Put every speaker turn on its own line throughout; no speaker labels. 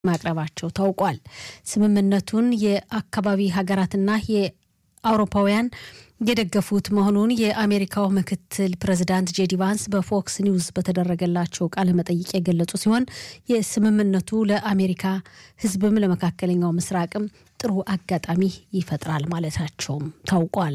ማቅረባቸው ታውቋል። ስምምነቱን የአካባቢ ሀገራትና የአውሮፓውያን የደገፉት መሆኑን የአሜሪካው ምክትል ፕሬዚዳንት ጄዲ ቫንስ በፎክስ ኒውስ በተደረገላቸው ቃለ መጠይቅ የገለጹ ሲሆን የስምምነቱ ለአሜሪካ ሕዝብም ለመካከለኛው ምስራቅም ጥሩ አጋጣሚ ይፈጥራል ማለታቸውም ታውቋል።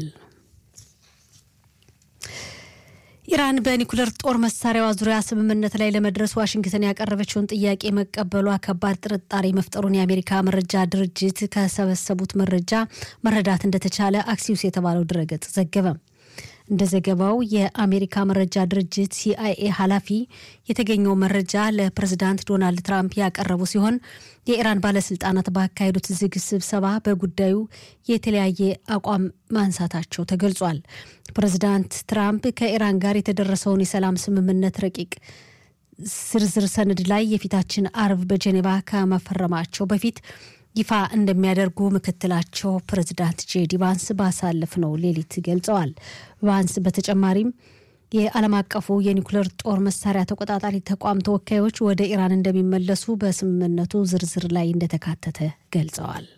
ኢራን በኒኩለር ጦር መሳሪያዋ ዙሪያ ስምምነት ላይ ለመድረስ ዋሽንግተን ያቀረበችውን ጥያቄ መቀበሏ ከባድ ጥርጣሬ መፍጠሩን የአሜሪካ መረጃ ድርጅት ከሰበሰቡት መረጃ መረዳት እንደተቻለ አክሲዩስ የተባለው ድረገጽ ዘገበ። እንደ ዘገባው የአሜሪካ መረጃ ድርጅት ሲአይኤ ኃላፊ የተገኘው መረጃ ለፕሬዝዳንት ዶናልድ ትራምፕ ያቀረቡ ሲሆን የኢራን ባለስልጣናት ባካሄዱት ዝግ ስብሰባ በጉዳዩ የተለያየ አቋም ማንሳታቸው ተገልጿል። ፕሬዝዳንት ትራምፕ ከኢራን ጋር የተደረሰውን የሰላም ስምምነት ረቂቅ ዝርዝር ሰነድ ላይ የፊታችን አርብ በጄኔቫ ከመፈረማቸው በፊት ይፋ እንደሚያደርጉ ምክትላቸው ፕሬዚዳንት ጄዲ ቫንስ ባሳለፍነው ሌሊት ገልጸዋል። ቫንስ በተጨማሪም የዓለም አቀፉ የኒኩሌር ጦር መሳሪያ ተቆጣጣሪ ተቋም ተወካዮች ወደ ኢራን እንደሚመለሱ በስምምነቱ ዝርዝር ላይ እንደተካተተ ገልጸዋል።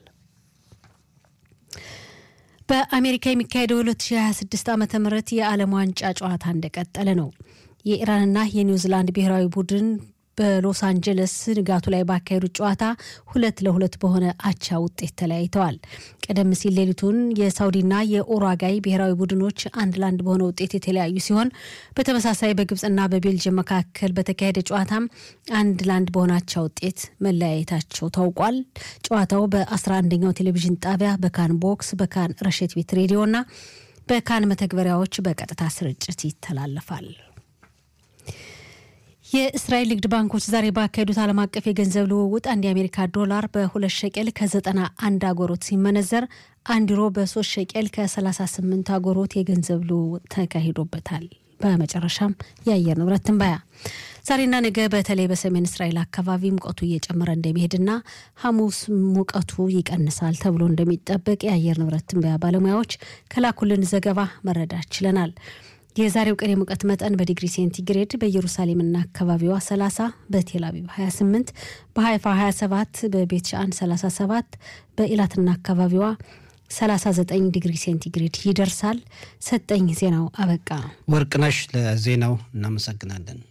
በአሜሪካ የሚካሄደው 2026 ዓ ም የዓለም ዋንጫ ጨዋታ እንደቀጠለ ነው። የኢራንና የኒውዚላንድ ብሔራዊ ቡድን በሎስ አንጀለስ ንጋቱ ላይ ባካሄዱት ጨዋታ ሁለት ለሁለት በሆነ አቻ ውጤት ተለያይተዋል። ቀደም ሲል ሌሊቱን የሳውዲና የኡሩጓይ ብሔራዊ ቡድኖች አንድ ለአንድ በሆነ ውጤት የተለያዩ ሲሆን በተመሳሳይ በግብፅና በቤልጅየም መካከል በተካሄደ ጨዋታም አንድ ለአንድ በሆነ አቻ ውጤት መለያየታቸው ታውቋል። ጨዋታው በ11ኛው ቴሌቪዥን ጣቢያ በካን ቦክስ፣ በካን ረሸት ቤት ሬዲዮና በካን መተግበሪያዎች በቀጥታ ስርጭት ይተላለፋል። የእስራኤል ንግድ ባንኮች ዛሬ ባካሄዱት ዓለም አቀፍ የገንዘብ ልውውጥ አንድ የአሜሪካ ዶላር በሁለት ሸቄል ከዘጠና አንድ አጎሮት ሲመነዘር አንድ ዩሮ በሶስት ሸቄል ከ38 አጎሮት የገንዘብ ልውውጥ ተካሂዶበታል። በመጨረሻም የአየር ንብረት ትንበያ ዛሬና ነገ በተለይ በሰሜን እስራኤል አካባቢ ሙቀቱ እየጨመረ እንደሚሄድና ሐሙስ ሙቀቱ ይቀንሳል ተብሎ እንደሚጠበቅ የአየር ንብረት ትንበያ ባለሙያዎች ከላኩልን ዘገባ መረዳት ችለናል። የዛሬው ቀን የሙቀት መጠን በዲግሪ ሴንቲግሬድ በኢየሩሳሌምና አካባቢዋ 30፣ በቴል አቪቭ 28፣ በሀይፋ 27፣ በቤት ሻአን 37፣ በኢላትና አካባቢዋ 39 ዲግሪ ሴንቲግሬድ ይደርሳል። ሰጠኝ ዜናው አበቃ።
ወርቅነሽ ለዜናው እናመሰግናለን።